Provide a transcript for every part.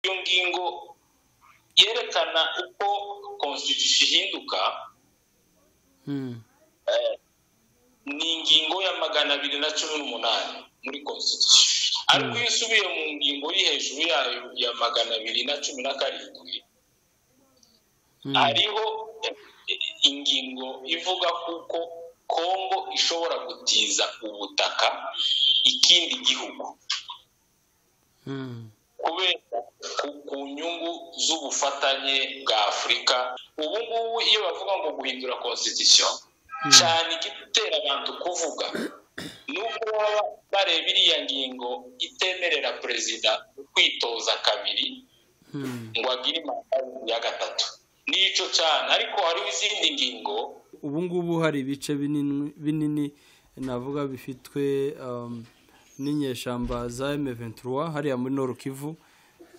iyo ngingo yerekana uko konstitusiyo ihinduka ni ingingo ya magana abiri na cumi n'umunani muri konstitusiyo ariko iyo usubiye mu ngingo iri hejuru yayo ya magana abiri na cumi na karindwi hariho ingingo ivuga kuko kongo ishobora gutiza ubutaka ikindi gihugu kubera ku nyungu z'ubufatanye bwa afurika ubu ngubu iyo bavuga ngo guhindura konstitusiyo cyane igitera abantu kuvuga ni uko baba bareba iriya ngingo itemerera perezida kwitoza kabiri ngo agire manda ya gatatu n'icyo cyane ariko hariho izindi ngingo ubu ngubu hari ibice binini navuga bifitwe n'inyeshyamba za emeventura hariya muri norukivu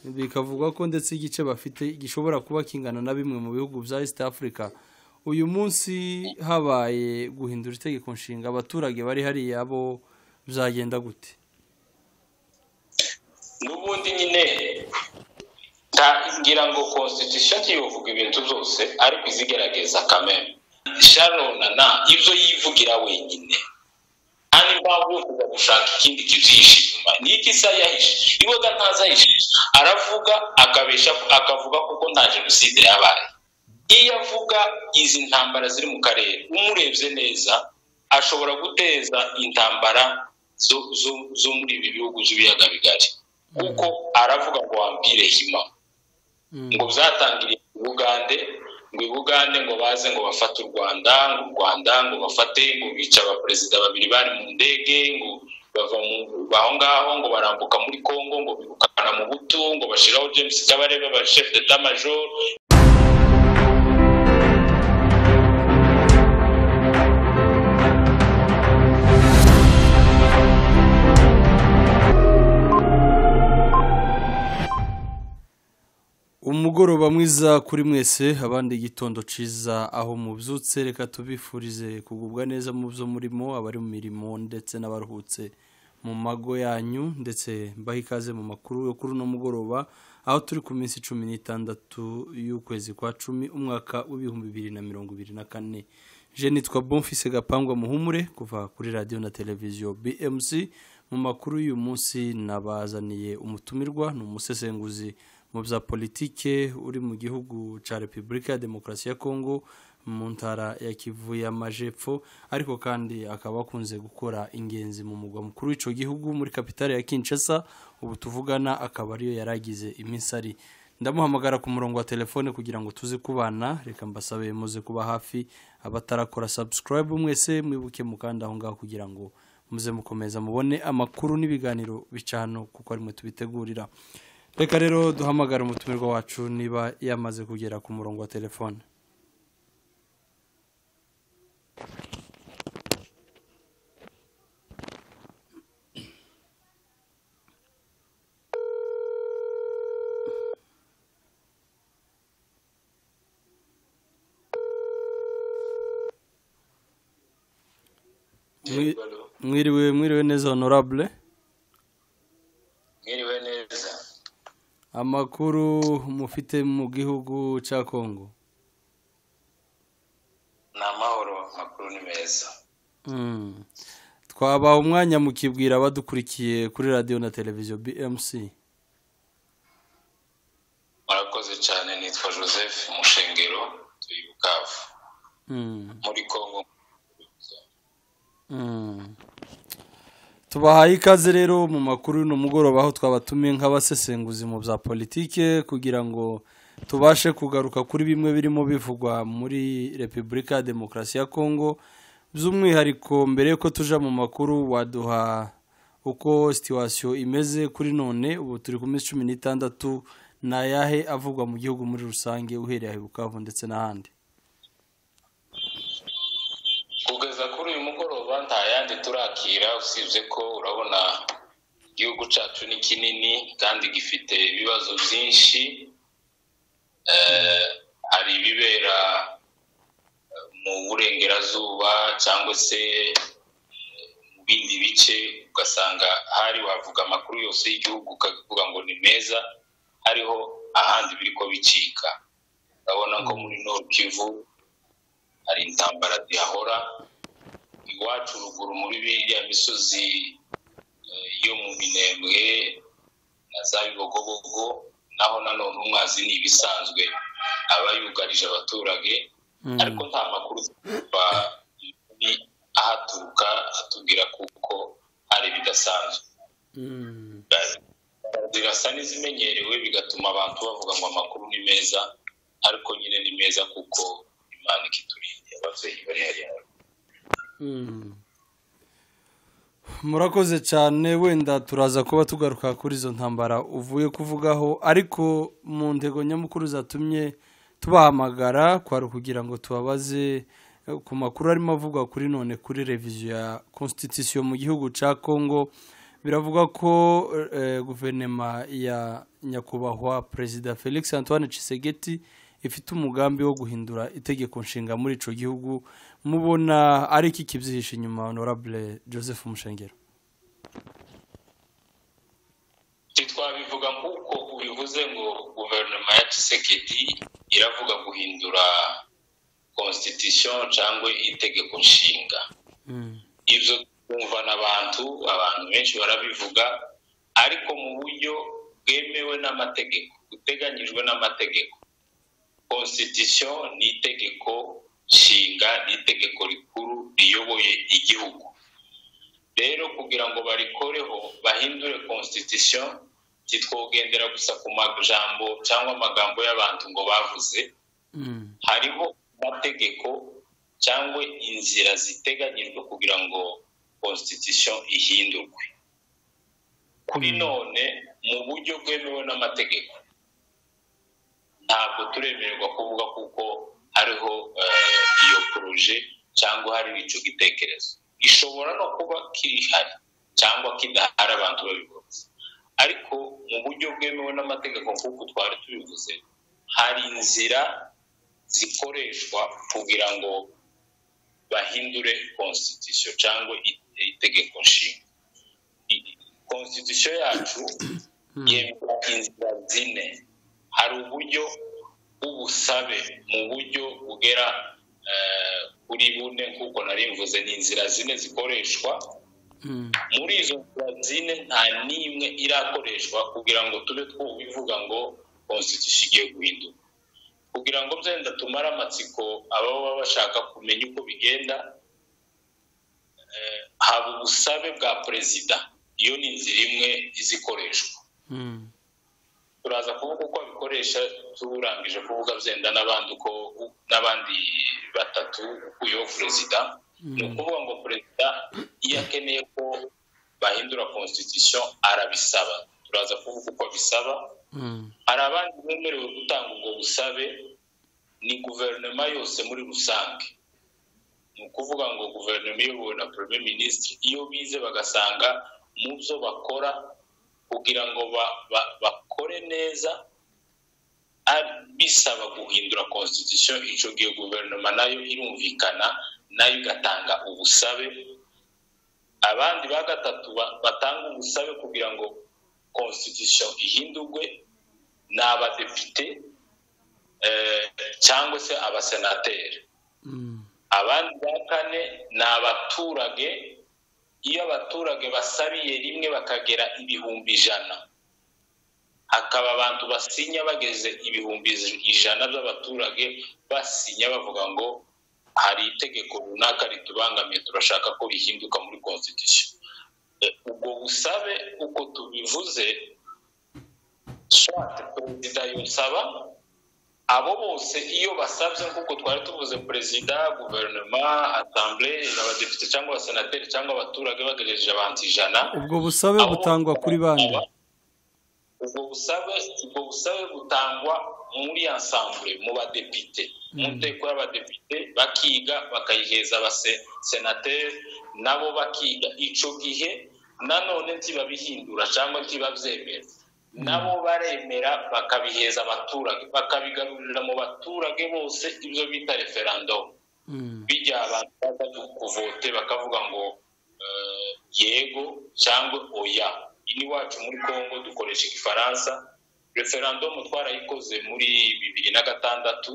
bikavuga ko ndetse igice bafite gishobora kuba kingana na bimwe mu bihugu bya east africa uyu munsi habaye guhindura itegeko nshinga abaturage bari hariya bo byagenda gute n'ubundi nyine ngira ngo konstitusiyo ngiye uvuga ibintu byose ariko izigerageza kamere sharona na ibyo yivugira wenyine kandi mpamvu uvuga gushaka ikindi kintu yishima ni iki se yahishe iboga ntazahishe aravuga akabesha akavuga kuko nta jenoside yabaye iyo avuga izi ntambara ziri mu karere umurebye neza ashobora guteza intambara zo muri ibi bihugu by'ibiyaga bigari kuko aravuga ngo wampire hima ngo byatangiriye ubugande ngo ibugande ngo baze ngo bafate u rwanda ngo u rwanda ngo bafate ngo bica abaperezida babiri bari mu ndege ngo bava aho ngaho ngo barambuka muri congo ngo birukana mu butu ngo bashyiraho james kabarebe ba chef d'etat major umugoroba mwiza kuri mwese abandi igitondo ciza aho mubyutse reka tubifurize kugubwa neza mu byo murimo abari mu mirimo ndetse n'abaruhutse mu mago yanyu ndetse mbaha ikaze mu makuru yo kuri uno mugoroba aho turi ku minsi cumi n'itandatu y'ukwezi kwa cumi umwaka w'ibihumbi bibiri na mirongo ibiri na kane nitwa bonfise gapangwa muhumure kuva kuri radiyo na televiziyo bmc mu makuru y'uyu munsi nabazaniye umutumirwa ni umusesenguzi mu bya politike uri mu gihugu cya repubulika ya demokarasi ya kongo mu ntara ya kivu y'amajepfo ariko kandi akaba akunze gukora ingenzi mu mugwa mukuru w'icyo gihugu muri kapitale ya kinshasa ubu tuvugana akaba ariyo yari agize iminsi ari ndamuhamagara ku murongo wa telefone kugira ngo tuze kubana reka mbasabe muze kuba hafi abatarakora sabusikarayibu mwese mwibuke mukanda aho ngaho kugira ngo muze mukomeza mubone amakuru n'ibiganiro bica hano kuko arimwe tubitegurira reka rero duhamagare umutumirwa wacu niba yamaze kugera ku murongo wa telefone mwiriwe mwiriwe neza honorable mwiriwe neza amakuru mufite mu gihugu cya kongo ni amahoro amakuru ni meza twabaha umwanya mukibwira abadukurikiye kuri radiyo na televiziyo bmc murakoze cyane nitwa joseph mushengero tuyi bukavu muri kongo tubahaye ikaze rero mu makuru y'uno mugoroba aho twabatumiye nk'abasesenguzi mu bya politike kugira ngo tubashe kugaruka kuri bimwe birimo bivugwa muri repubulika ya demokarasi ya kongo by'umwihariko mbere y'uko tuja mu makuru waduha uko situwasiyo imeze kuri none ubu turi ku minsi cumi n'itandatu ni ayahe avugwa mu gihugu muri rusange uhereye ahe bukavu ndetse n'ahandi kugeza kuri uyu mugoroba nta yandi turakira usibye ko urabona igihugu cyacu ni kinini kandi gifite ibibazo byinshi hari ibibera mu burengerazuba cyangwa se mu bindi bice ugasanga hari wavuga amakuru yose y'igihugu ukavuga ngo ni meza hariho ahandi biri ko bicika urabona ko muri Kivu hari intambara zihahora iwacu ruguru muri biriya misozi eh, yo mu minembwe na za bibogobogo naho nanone umwazi ni ibisanzwe aba yugarije abaturage Mm. ariko nta makuru tuba ni ahaturuka atubwira kuko hari ibidasanzwe Mm. zirasa n'izimenyerewe bigatuma abantu bavuga ngo amakuru ni meza ariko nyine ni meza kuko imana ikiturinda ababyeyi bari hariya Mm. murakoze cyane wenda turaza kuba tugaruka kuri izo ntambara uvuye kuvugaho ariko mu ntego nyamukuru zatumye tubahamagara kwari kugira ngo tubabaze eh, ku makuru arimo avugwa kuri none kuri reviziyo ya constitution mu gihugu cya congo biravugwa ko eh, guverinoma ya nyakubahwa perezida felix antoine Tshisekedi ifite umugambi wo guhindura itegeko nshinga muri icyo gihugu mubona ari iki kibyihishe inyuma honorable joseph mushengero ntitwabivuga nk'uko ubivuze ngo guverinoma ya Tshisekedi iravuga guhindura constitution cyangwa itegeko nshinga ibyo twumva n'abantu abantu benshi barabivuga ariko mu buryo bwemewe n'amategeko uteganyijwe n'amategeko constitution ni itegeko nshinga ni itegeko rikuru riyoboye igihugu rero kugira ngo barikoreho bahindure constitution ntitwogendera gusa ku majambo cyangwa amagambo y'abantu ngo bavuze Mm. hariho amategeko cyangwa inzira ziteganyijwe kugira ngo constitution ihindurwe kuri none mu buryo bwemewe n'amategeko ntabwo turemererwa kuvuga kuko hariho eh, iyo poroje cyangwa hari icyo gitekerezo gishobora no kuba kirihari cyangwa kidahari abantu babibonye ariko mu buryo bwemewe n'amategeko nk'uko twari tubivuze hari inzira zikoreshwa kugira ngo bahindure constitution cyangwa i- itegeko nshinga I- constitution yacu yemera inzira zine hari uburyo bw'ubusabe mu buryo bugera eh, kuri bune nk'uko nari mvuze ni inzira zine zikoreshwa Mm. muri izo nzira zine nta n'imwe irakoreshwa kugira ngo tube twubivuga ngo constitution igiye guhinduka kugira ngo byenda tumare amatsiko ababa bashaka kumenya uko bigenda eh, haba ubusabe bwa perezida iyo ni inzira imwe iza ikoreshwa Mm. turaza kuvuga uko abikoresha turangije kuvuga byenda n'abandi uko n'abandi batatu ukuyeho perezida ni ukuvuga ngo perezida iyo akeneye ko bahindura constitution arabisaba turaza kuvuga uko abisaba Mm. hari abandi bemerewe gutanga ubwo busabe ni guverinoma yose muri rusange ni ukuvuga ngo guverinoma iyobowe na premier minisitiri iyo bize bagasanga mu byo bakora kugira ngo ba- ba- bakore neza ari- bisaba guhindura constitution icyo gihe guverinoma nayo irumvikana nayo igatanga ubusabe abandi ba gatatu ba- batanga ubusabe kugira ngo constitution ihindurwe ni abadepite eh, cyangwa se abasenateri Mm. abandi ba kane ni abaturage iyo abaturage basabiye rimwe bakagera ibihumbi ijana hakaba abantu basinya bageze ibihumbi ijana by'abaturage basinya bavuga ngo hari itegeko runaka ritubangamiye turashaka ko rihinduka muri constitution Eh, ubwo busabe uko tubivuze shate perezida yusaba abo bose iyo basabye nk'uko twari tuvuze perezida guverinoma asambure abadepite cyangwa abasenateri cyangwa abaturage bagejeje abantu ijana ubwo busabe butangwa kuri bande ubwo busabe ubwo busabe butangwa muri ensemble mu badepite mu nteko y'abadepite bakiga bakayiheza abasenateri nabo bakiga icyo gihe nanone ntibabihindura cyangwa ntibabyemera nabo baremera bakabiheza abaturage bakabigarurira mu baturage bose ibyo bita referandumu Mm. bijya abantu baza kuvote bakavuga ngo eh, yego cyangwa oya ini wacu muri congo dukoresha igifaransa referandumu twarayikoze muri bibiri na gatandatu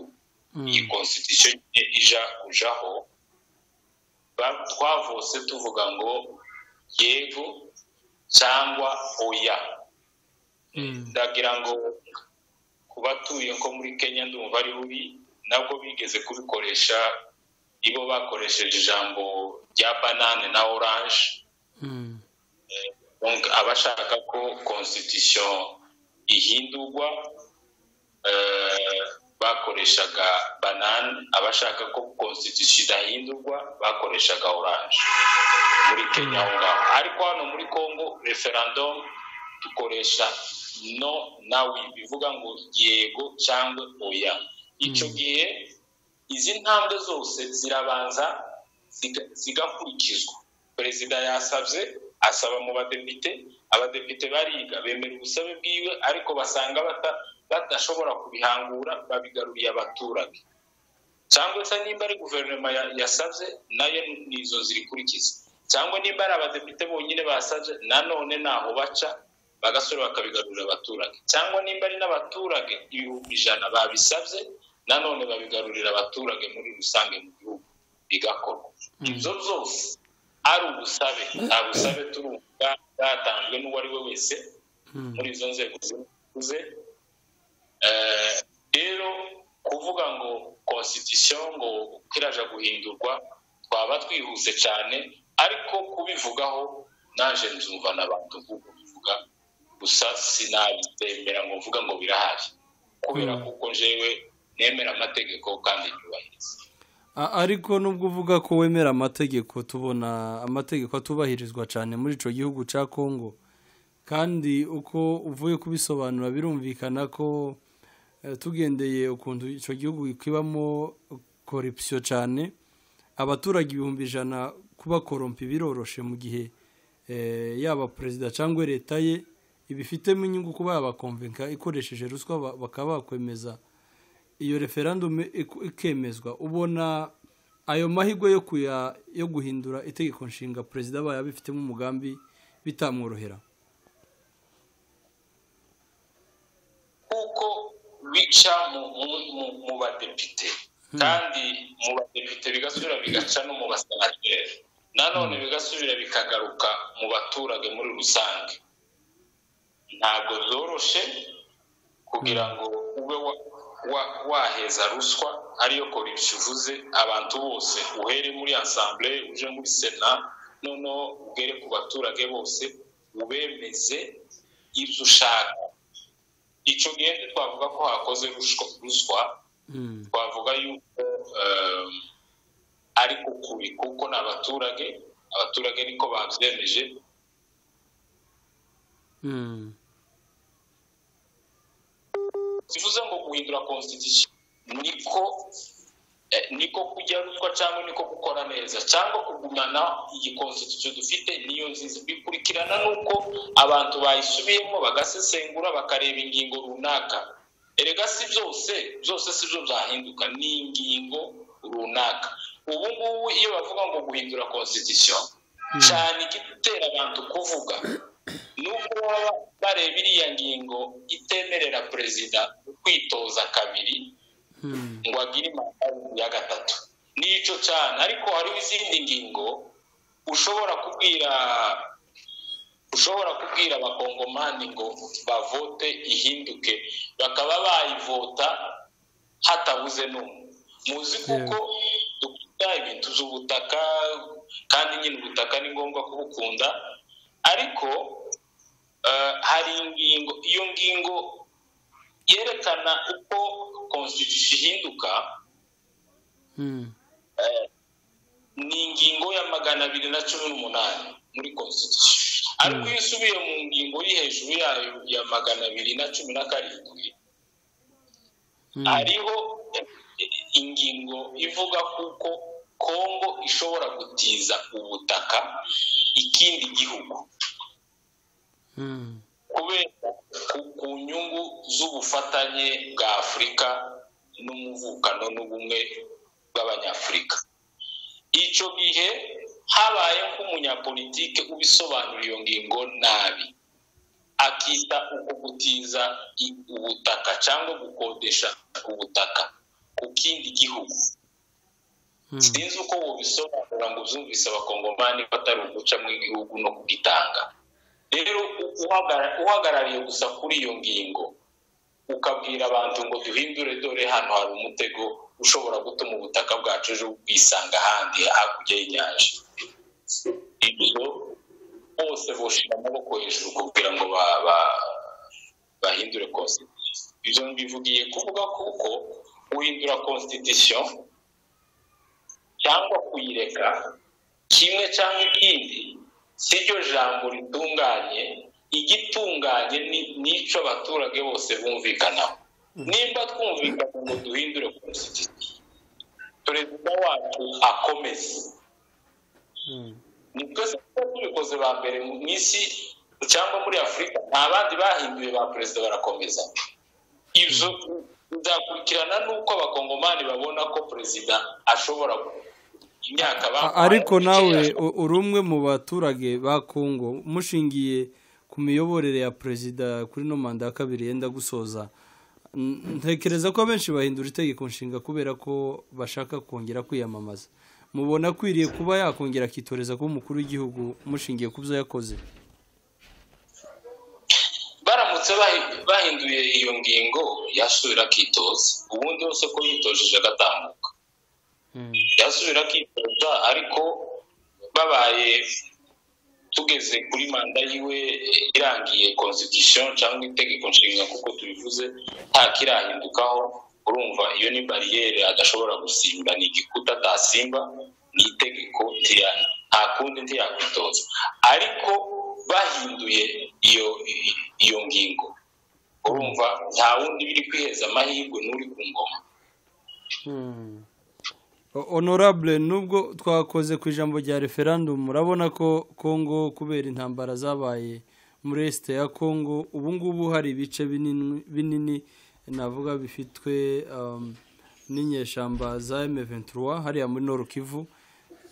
iyi konstitusiyo nyine ija kujaho ba- twavose tuvuga ngo yego cyangwa oya ndagira ngo ku batuye nko muri kenya ndumva ari bubi nabwo bigeze kubikoresha ibo bakoresheje ijambo rya banane na oranje Mm. donc abashaka ko constitution ihindurwa eh, bakoreshaga banane abashaka ko constitution idahindurwa bakoreshaga oranje muri kenya aho ngaho ariko hano muri congo referendum dukoresha no na we bivuga ngo yego cyangwa oya icyo Mm. gihe izi ntambwe zose zirabanza ziga- zigakurikizwa perezida yasabye asaba mu badepite abadepite bariga bemera ubusabe bwiwe ariko basanga bata- badashobora kubihangura babigaruriye abaturage cyangwa se nimba ari guverinoma ya- yasabye nayo ni izo zirikurikiza cyangwa nimba ari abadepite bonyine basabye nanone ntaho baca bagasore bakabigarurira abaturage cyangwa nimba ari n'abaturage ibihumbi ijana babisabye nanone babigarurira abaturage muri rusange mu gihugu bigakorwa ibyo byose ari ubusabe nta busabe turumva bwatanzwe n'uwo ari we wese Mm. muri izo nzego zivuze Eh, rero kuvuga ngo constitution ngo uko iraja guhindurwa twaba twihuse cyane ariko kubivugaho naje nzumva n'abantu nk'uko bivuga gusa sinabitembera ngo mvuga ngo birahari kubera Mm. kuko jewe nemera amategeko kandi nyubahiriza A- ariko nubwo uvuga ko wemera amategeko tubona amategeko atubahirizwa cyane muri icyo gihugu cya kongo kandi uko uvuye kubisobanura birumvikana ko eh, tugendeye ukuntu icyo gihugu kibamo korupsiyo cyane abaturage ibihumbi ijana kuba korompi biroroshe mu gihe eh, yaba perezida cyangwa leta ye ibifitemo inyungu kuba yabakomvenka ikoresheje ruswa ba- bakaba bakwemeza iyo referandume iku- ikemezwa ubona ayo mahirwe yo kuya yo guhindura itegeko nshinga perezida abaye abifitemo umugambi bitamworohera kuko bica mu, mu, mu, mu badepite kandi mu badepite bigasubira bigaca no mu basenateri nanone bigasubira bikagaruka mu baturage muri rusange ntabwo byoroshye kugira ngo ube wa, wa, waheza ruswa ariyo korupsi uvuze abantu bose uhere muri asamblee uje muri sena noneho ugere ku baturage bose ubemeze ibyo ushaka icyo gihe twavuga ko hakoze rushwa- ruswa Mm, twavuga yuko eh, ari ku kuri kuko ni abaturage abaturage niko babyemeje mm, bivuze ngo guhindura constitution niko eh, niko kujya ruswa cyangwa niko gukora neza cyangwa kugumana iyi constitution dufite niyo nziza bikurikirana n'uko abantu bayisubiyemo bagasesengura bakareba ingingo runaka erega si byose byose si byo byahinduka ni ingingo runaka ubu ngubu iyo bavuga ngo guhindura constitution cyane igitera abantu kuvuga nubwo baba bareba iriya ngingo itemerera perezida kwitoza kabiri mm, ngo agire manda ya gatatu nicyo cyane ariko hariho izindi ngingo ushobora kubwira ushobora kubwira abakongomani ngo bavote ihinduke bakaba bayivota hatabuze n'umwe muzi kuko dukunda ibintu by'ubutaka kandi nyine ubutaka ni ngombwa kubukunda ariko eh, hari ingingo iyo ngingo yerekana uko constitution ihinduka mm, ni ingingo ya magana abiri na cumi n'umunani muri constitution ariko iyo usubiye mu ngingo iri hejuru yayo ya magana abiri na cumi na karindwi mm, hariho ingingo ivuga kuko kongo ishobora gutiza ubutaka ikindi gihugu mm, kubera ku, ku nyungu z'ubufatanye bwa afurika n'umuvukano n'ubumwe bw'abanyafurika icyo gihe habaye nk'umunyapolitike ubisobanura iyo ngingo nabi akita uko gutiza i- ubutaka cyangwa gukodesha ubutaka ku kindi gihugu sinzi uko wobisobanura ngo ubyumvise abakongomani batari uguca mu gihugu no kugitanga rero u- uhagara- uhagarariye gusa kuri iyo ngingo ukabwira abantu ngo duhindure dore hano hari umutego ushobora gutuma ubutaka bwacu ejo bwisanga ahandi hakurya y'inyanja ibyo bose boshira amaboko hejuru kugira ngo ba- ba- bahindure constitution ibyo mbivugiye kuvuga kuko guhindura constitution cyangwa kuyireka kimwe cyangwa ikindi si ryo jambo ritunganye igitunganye ni n'icyo abaturage bose bumvikanaho nimba twumvikana ngo duhindure constitution perezida wacu akomeze ni twese tuba tubikoze ba mbere mu isi cyangwa muri afurika nta bandi bahinduye ba perezida barakomeza ibyo bizakurikirana n'uko abakongomani babona ko perezida ashobora imyaka bamuhaye ariko nawe ashobora u- uri umwe mu baturage ba kongo mushingiye ku miyoborere ya perezida kuri no manda ya kabiri yenda gusoza n- ntekereza ko abenshi bahindura itegeko nshinga kubera ko bashaka kongera kwiyamamaza mubona akwiriye kuba yakongera akitoreza kuba umukuru w'igihugu mushingiye ku byo yakoze baramutse bahi- bahinduye iyo ngingo yasubira akitoza ubundi wese ko yitojeje agatambuka yasubira akitoza ariko babaye tugeze kuri manda yiwe irangiye constitution cyangwa itegeko nshinga kuko tubivuze nta kirahindukaho urumva iyo ni bariyeri adashobora gusimba ni igikuta atasimba ni itegeko tiya- nta kundi ntiyakwitoza ariko bahinduye iyo iyo ngingo urumva nta wundi biri kwiheza amahirwe n'uri ku ngoma O- honorable nubwo twakoze ku ijambo rya referandumu urabona ko kongo kubera intambara zabaye muri esite ya kongo ubu ngubu hari ibice binini binini navuga bifitwe um, n'inyeshyamba za M23 hariya muri Nord Kivu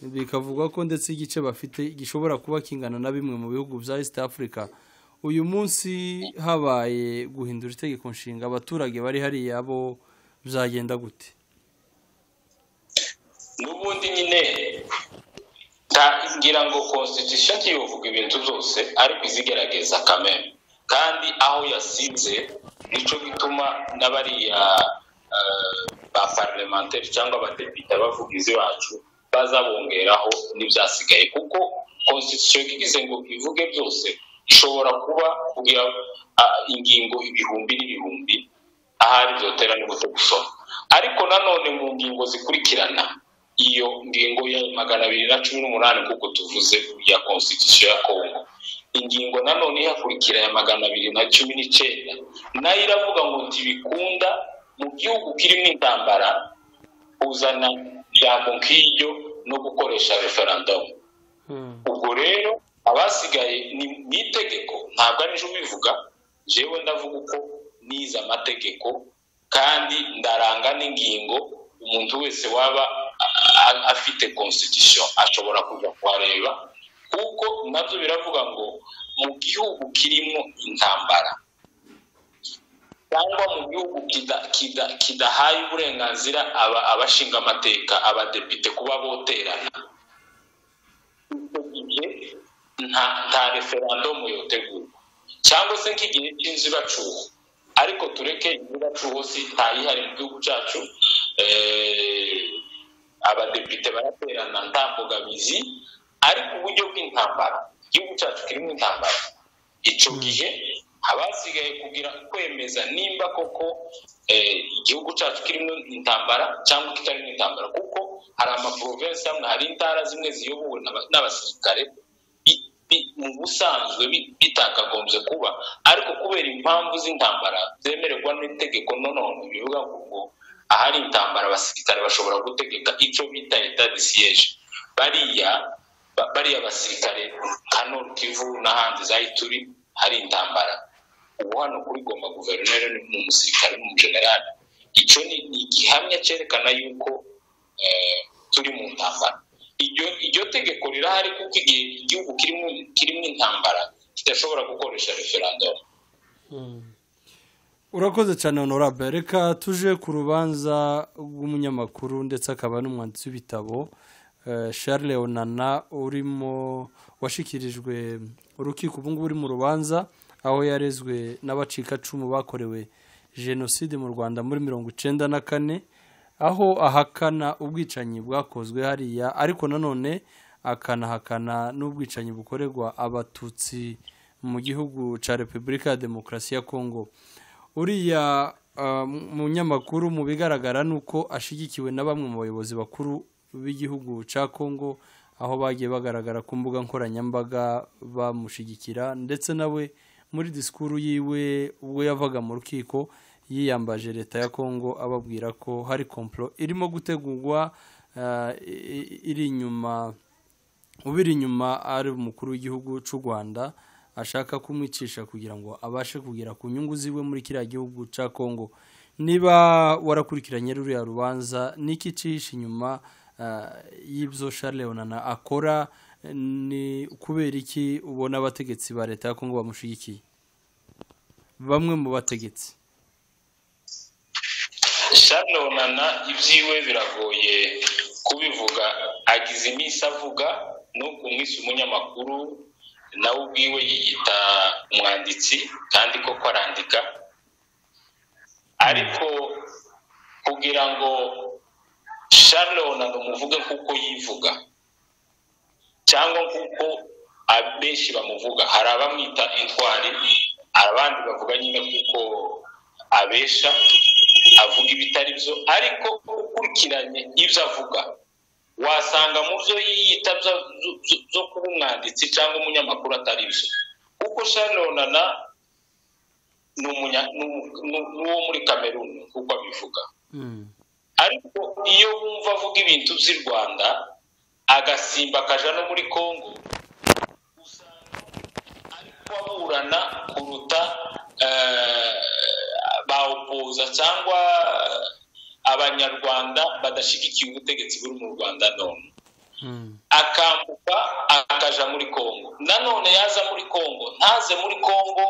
bikavuga ko ndetse igice bafite gishobora kuba kingana na bimwe mu bihugu bya East Africa uyu munsi habaye guhindura itegeko nshinga abaturage bari hariya bo byagenda gute n'ubundi nyine nta- ngira ngo constitution ntiyovuga ibintu byose ariko izigerageza kameme kandi aho yasinze nicyo gituma n'abariya eh, ba parlementaire cyangwa abadepite abavugizi bacu bazabongeraho n'ibyasigaye kuko constitution igize ngo ivuge byose ishobora kuba kugira ah, ingingo ibihumbi n'ibihumbi ahari byotera n'ubuto gusoma ariko nanone mu ngingo zikurikirana iyo ngingo ya magana abiri na cumi n'umunani kuko tuvuze ya constitution ya congo ingingo nanone ihakurikira ya magana abiri na cumi n'icyenda nayo iravuga ngo ntibikunda mu gihugu kirimo intambara kuzana ijambo nk'iryo no gukoresha referendumu ubwo rero abasigaye ni ni itegeko ntabwo arijo ubivuga jewe ndavuga uko nize amategeko kandi ndaranga n'ingingo umuntu wese waba a- a- afite constitution ashobora kuza kuhareba kuko nabyo biravuga ngo mu gihugu kirimo intambara cyangwa mu gihugu kida- kida- kidahaye uburenganzira aba- abashinga amateka abadepite kuba boterana icyo gihe nta nta referandumu yotegurwa cyangwa se nk'igihe cy'inzibacuho ariko tureke inzibacuho si ntayihari mu gihugu cyacu eh, abadepite baraterana nta mbogamizi ariko uburyo bw'intambara igihugu cyacu kirimo intambara icyo gihe abasigaye kugira kwemeza nimba koko eh, igihugu cyacu kirimo intambara cyangwa kitarimo intambara kuko hari amaprovensi amwe hari intara zimwe ziyobowe n'aba- n'abasirikare bi- bi- mu busanzwe bi- bitakagombye kuba ariko kubera impamvu z'intambara zemererwa n'itegeko nonone bivuga ngo ahari intambara abasirikare bashobora gutegeka icyo bita eta de siege bariya ba- bariya basirikare nka Nord Kivu n'ahandi zaho turi hari intambara ubu hano kuri goma guverineri ni ni umusirikare ni umujenerali icyo ni ni igihamya cyerekana yuko eh, turi mu ntambara iryo iryo tegeko rirahari kuko igihe igihugu kirimo kirimo intambara kidashobora gukoresha referandumu urakoze cyane honorable reka tuje ku rubanza rw'umunyamakuru ndetse akaba n'umwanditsi w'ibitabo eh, charles onana urimo washikirijwe urukiko ubu ngubu uri mu rubanza aho yarezwe n'abacikacumu bakorewe jenoside mu rwanda muri mirongo icyenda na kane aho ahakana ubwicanyi bwakozwe hariya ariko nanone akanahakana n'ubwicanyi bukorerwa abatutsi mu gihugu cya repubulika ya demokarasi ya kongo uriya ah, munyamakuru mu bigaragara ni uko ashyigikiwe na bamwe mu bayobozi bakuru b'igihugu cya kongo aho bagiye bagaragara ku mbuga nkoranyambaga bamushyigikira ndetse nawe muri disikuru yiwe ubwo yavaga mu rukiko yiyambaje leta ya kongo ababwira ko hari komplo irimo gutegurwa ah, i- i- iri inyuma ubiri inyuma ari umukuru w'igihugu cy'u rwanda ashaka kumwicisha kugira ngo abashe kugera ku nyungu ziwe muri kiriya gihugu cya kongo niba warakurikiranye ruriya rubanza n'iki cyihishe inyuma ah, y'ibyo Charles Onana akora ni kubera iki ubona abategetsi ba leta ya kongo bamushyigikiye bamwe mu bategetsi Charles Onana ibyiwe biragoye kubivuga agize iminsi avuga no umwisi umunyamakuru nawe ubwiwe yiyita umwanditsi kandi koko arandika ariko kugira ngo Charles Onana umuvuge kuko yivuga cyangwa kuko abenshi bamuvuga hari abamwita intwari abandi bavuga nyine kuko abesha avuga ibitari byo ariko ukurikiranye ibyo avuga wasanga mu byo yiyita byo- byo- byo- byo kuba umwanditsi cyangwa umunyamakuru atari byo kuko shanonana ni umunya- ni umu- ni- ni uwo muri kameruni kuko abivuga Mm. ariko iyo wumva avuga ibintu by'i rwanda agasimba akaja no muri congo usanga ariko aburana kuruta eh, ba opoza cyangwa abanyarwanda badashyigikiye ubutegetsi buri mu rwanda none Mm. akambuka akaja muri congo nanone yaza muri congo ntaze muri congo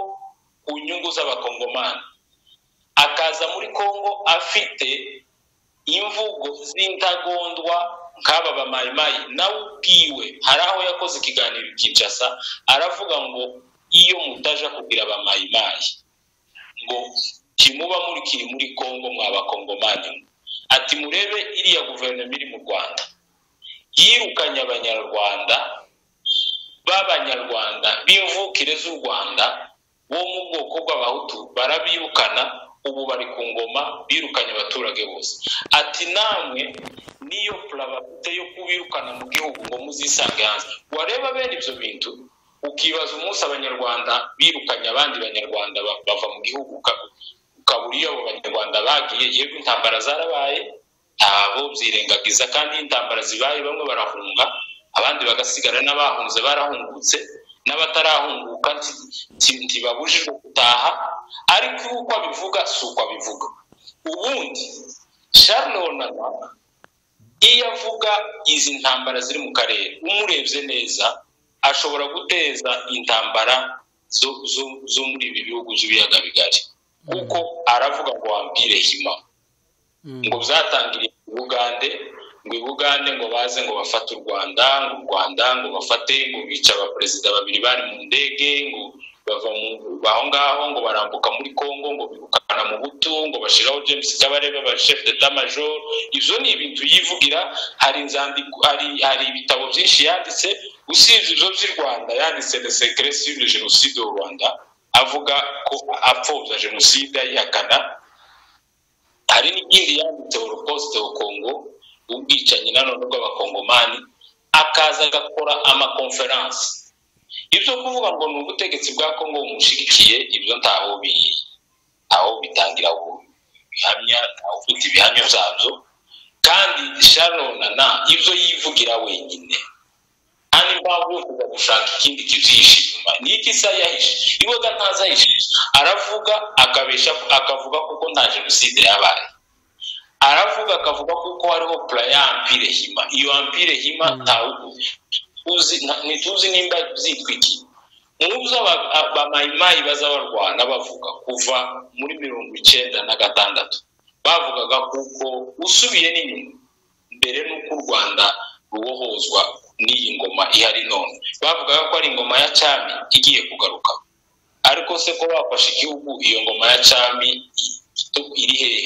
ku nyungu z'abakongomani akaza muri congo afite imvugo z'intagondwa nk'aba bamayimayi nawe ubwiwe hari aho yakoze ikiganiro i kinshasa aravuga ngo iyo mutaja kugira abamayimayi ngo kimuba muri kiri muri congo mwabakongomani mwe." ati murebe iriya guverinoma iri mu rwanda yirukanye abanyarwanda b'abanyarwanda b'imvukire z'u rwanda bo mu bwoko bw'abahutu barabirukana ubu bari ku ngoma birukanye abaturage bose ati namwe niyo purababute yo kubirukana mu gihugu ngo muzisange hanze wareba bene ibyo bintu ukibaza umunsi abanyarwanda birukanye abandi banyarwanda ba- bava mu gihugu uka- ukabura iyo abo banyarwanda bagiye yego intambara zarabaye ntabo byirengagiza kandi iyo intambara zibaye bamwe barahunga abandi bagasigara n'abahunze barahungutse n'abatarahunguka nti- nti- ntibabujijwe gutaha ariko iyo uko abivuga si uko abivuga ubundi sharonana iyo avuga izi ntambara ziri mu karere umurebye neza ashobora guteza intambara zo, zo, zo muri ibi bihugu by'ibiyaga bigari kuko aravuga ngo wampire hima Mm. ngo byatangiriye i bugande ngo i bugande ngo baze ngo bafate u rwanda ngo u rwanda ngo bafate ngo bica abaperezida babiri bari mu ndege ngo bava mu- aho ngaho ngo barambuka muri congo ngo birukana mu butu ngo bashyiraho james kabarebe ba chef d'etat major ibyo ni ibintu yivugira hari inzandiko hari hari ibitabo byinshi yanditse usibye ibyo by'i rwanda yanditse le secret sur le génocide au rwanda avuga ko apfobya jenoside ayihakana hari n'ikindi yanditse holocaust au congo ubwicanyi nanone bw'abakongomani akaza agakora amakonferansi ibyo kuvuga ngo ni ubutegetsi bwa congo bumushyigikiye ibyo ntaho bi ntaho bitangira bihamya ntawe ufite ibihamya byabyo kandi sharona na ibyo yivugira wenyine hano impamvu yo kujya gushaka ikindi kizihishe inyuma ni iki se yahishije iwaga ntazi ahishije aravuga akabesha akavuga kuko nta jenoside yabaye aravuga akavuga kuko hariho pura ya ampire hima iyo ampire hima ntawe uzi nta- ntituzi nimba byitwa iki mu byo aba- abamayimayi baza barwana bavuga kuva muri mirongo icyenda na gatandatu bavugaga kuko usubiye n'inyuma mbere n'uko u rwanda rubohozwa n'iyi ngoma ihari none bavugaga ko ari ingoma ya cyami igiye kugaruka ariko se ko bafashe igihugu iyo ngoma ya cyami i- iri hehe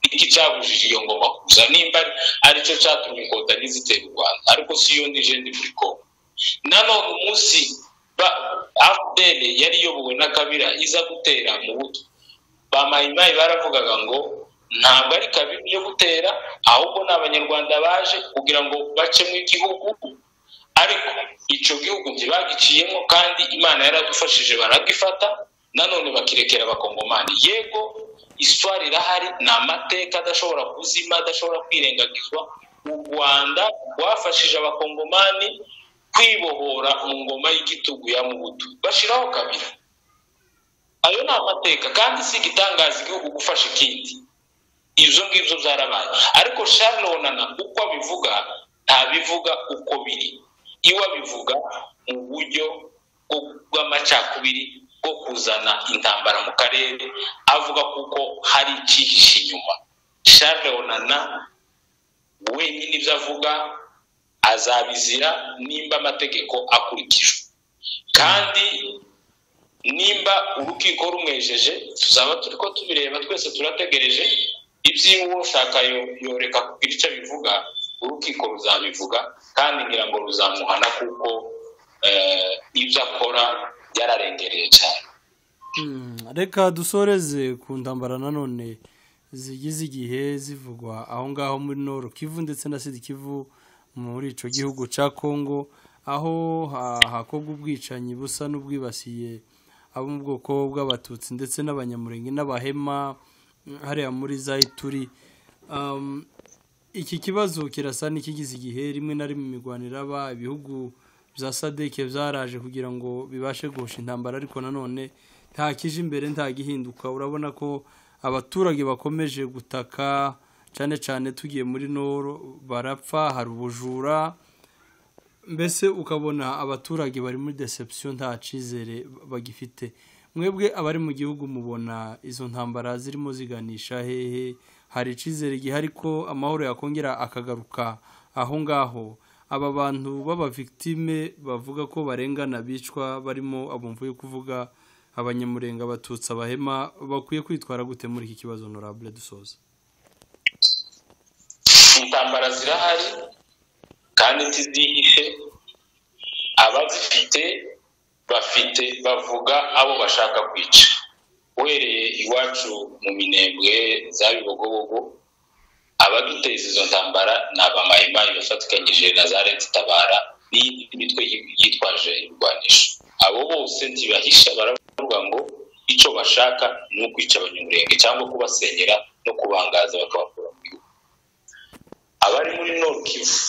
iki cyabujije iyo ngoma kuza nimba ari- aricyo cyatumye inkotanyi zitera u rwanda ariko si yo nije ndi muri kongo nanone umunsi ba- fpr yari iyobowe na kabira iza gutera mu buto ba mayimayi baravugaga ngo ntabwo ari kabiri yo gutera ahubwo ni abanyarwanda baje kugira ngo bacemo igihugu ariko icyo gihugu ntibagiciyemo kandi imana yaradufashije baragifata nanone bakirekera abakongomani yego iswari irahari ni amateka adashobora kuzima adashobora kwirengagizwa u rwanda rwafashije abakongomani kwibohora mu ngoma y'igitugu ya mubutu bashiraho kabira ayo ni amateka kandi si igitangaza igihugu gufasha ikindi ibyo ngibyo byarabaye ariko sharonana uko abivuga ntabivuga uko biri iwe abivuga mu buryo bwo- bw'amacakubiri bwo kuzana intambara mu karere avuga kuko hari icyihishe inyuma sharonana wenyine ibyo avuga azabizira nimba amategeko akurikijwe kandi nimba urukiko rumwejeje tuzaba turi ko tubireba twese turategereje iby'iwe ushaka yo- yoreka kugira icyo bivuga urukiko ruzabivuga kandi ngira ngo ruzamuhana kuko eh, ibyo akora byararengereye cyane Mm, reka dusoreze ku ntambara nanone zigize igihe zivugwa aho ngaho muri noro kivu ndetse na sidi kivu muri icyo gihugu cya kongo aho ha- hakorwa ubwicanyi busa n'ubwibasiye abo mu bwoko bw'abatutsi ndetse n'abanyamurenge n'abahema mm, hariya muri za ituri Um, iki kibazo kirasa n'ikigize igihe rimwe na rimwe imirwano iraba ibihugu bya sadeke byaraje kugira ngo bibashe guhosha intambara ariko nanone nta kije imbere nta gihinduka urabona ko abaturage bakomeje gutaka cyane cyane tugiye muri noro barapfa hari ubujura mbese ukabona abaturage bari muri deception nta cyizere bagifite mwebwe abari mu gihugu mubona izo ntambara zirimo ziganisha hehe hari icyizere gihari ko amahoro yakongera akagaruka aho ngaho aba bantu b'abavictime bavuga ko barengana bicwa barimo abumvuye kuvuga abanyamurenga abatutsi abahema bakwiye kwitwara gute muri iki kibazo honorable dusoza intambara zirahari kandi ntizihishe abazifite bafite bavuga abo bashaka kwica uhereye iwacu mu minembwe za bibogobogo abaduteza izo ntambara ni abamayimayi bafatikanyije na za leta itabara n'iyindi mitwe yitwaje ibirwanisho abo bose ntibahisha baravuga ngo icyo bashaka ni ukwica abanyamurenge cyangwa kubasenyera no kubangaza bakabakura mu gihugu abari muri Nord Kivu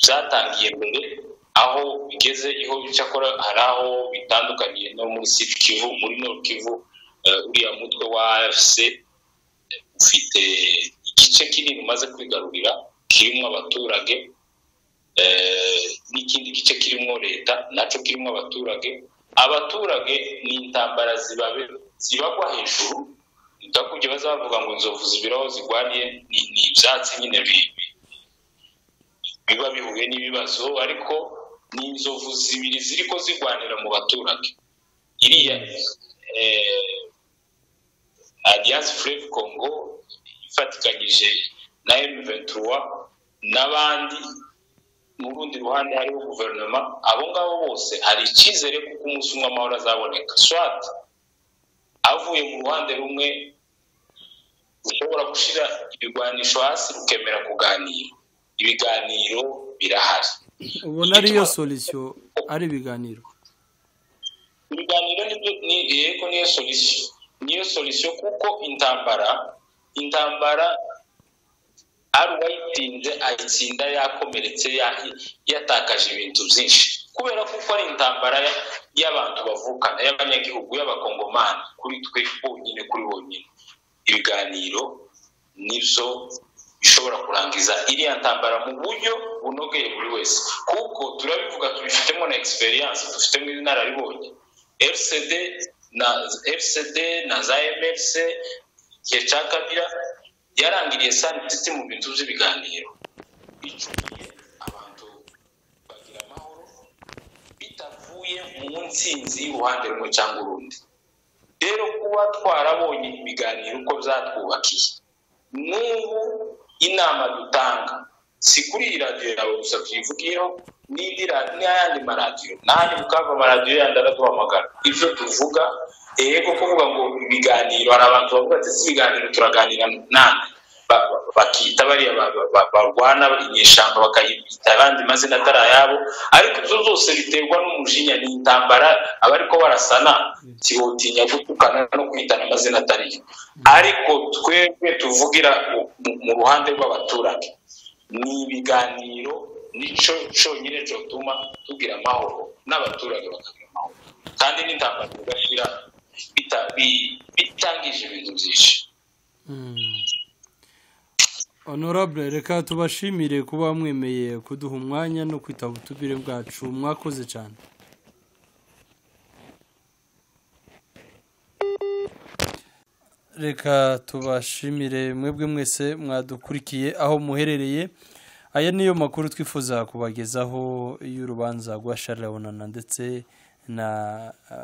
byatangiye mbere aho bigeze iho cyakora hari aho bitandukaniye no muri Sud Kivu muri Nord Kivu eh, uriya mutwe wa AFC ufite igice kinini umaze kwigarurira kirimo abaturage eh, n'ikindi gice kirimo leta nacyo kirimo abaturage abaturage ni intambara zibabe- zibagwa hejuru ndakubye bazavuga ngo inzovu zibira aho zigwaniye ni ni ibyatsi nyine bi- bi- biba bihuye n'ibibazo ariko ni inzovu zibiri ziri ko zigwanira mu baturage iriya eh, alliance fleuve congo ifatikanyije na m23 n'abandi mu rundi ruhande hariho guverinoma abo ngabo bose hari icyizere kuko umunsi umwe amahoro azaboneka swat avuye mu ruhande rumwe ushobora gushyira ibigwanisho hasi rukemera kuganira ibiganiro birahari ubona ariyo solisiyo ari ibiganiro ibiganiro nibyo ni yego niyo solisiyo niyo solisiyo kuko intambara intambara ari uwayitsinze ayitsinda yakomeretse ya- yatakaje ibintu byinshi kubera kuko ari intambara ya- y'abantu bavukana y'abanyagihugu y'abakongomani kuri twe bonyine kuri bonyine ibiganiro nibyo ishobora kurangiza iriya ntambara mu buryo bunogeye buri wese kuko turabivuga tubifitemo na egisperiyanse dufitemo inararibonye fcd na fcd na za mrc igihe cya kabira yarangiriye sanititi mu bintu by'ibiganiro bicumiye abantu bagira amahoro bitavuye mu nsinzi y'uruhande rumwe cyangwa urundi rero kuba twarabonye ibiganiro uko byatwubakiye n'ubu inama dutanga si kuri iyi radiyo yawe gusa tuyivugiyeho n'indi n'ayandi maradiyo n'ahandi mukava amaradiyo yandi araduhamagara ibyo tuvuga yego kuvuga ngo ibiganiro hari abantu bavuga ati si ibiganiro turaganira nande bakita bariya barwana inyeshyamba bakayita abandi mazina atari ayabo ariko ibyo byose biterwa n'umujinya n'intambara abariko barasana kibotinya gutukana no kwitana amazina atari yo ariko twebwe tuvugira mu ruhande rw'abaturage ni ibiganiro nico cyonyine cyotuma tugira amahoro n'abaturage bakagira amahoro kandi n'intambara zigashira bitangije ibintu byinshi honorable reka tubashimire kuba mwemeye kuduha umwanya no kwitaba utubire bwacu mwakoze cyane reka tubashimire mwebwe mwese mwadukurikiye aho muherereye aya niyo makuru twifuza kubagezaho y'urubanza rwa sharabonana ndetse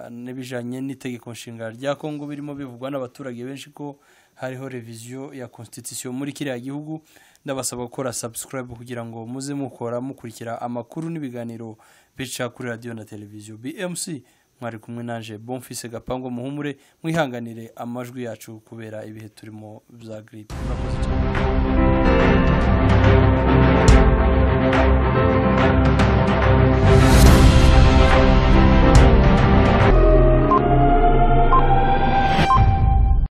n'ibijyanye n'itegeko nshinga rya kongo birimo bivugwa n'abaturage benshi ko hariho reviziyo ya constitution muri kiriya gihugu ndabasaba gukora subscribe kugira ngo muze mukora mukurikira amakuru n'ibiganiro bica kuri radiyo na televiziyo bmc mwari kumwe naje bonfise gapangu muhumure mwihanganire amajwi yacu kubera ibihe turimo bya giripe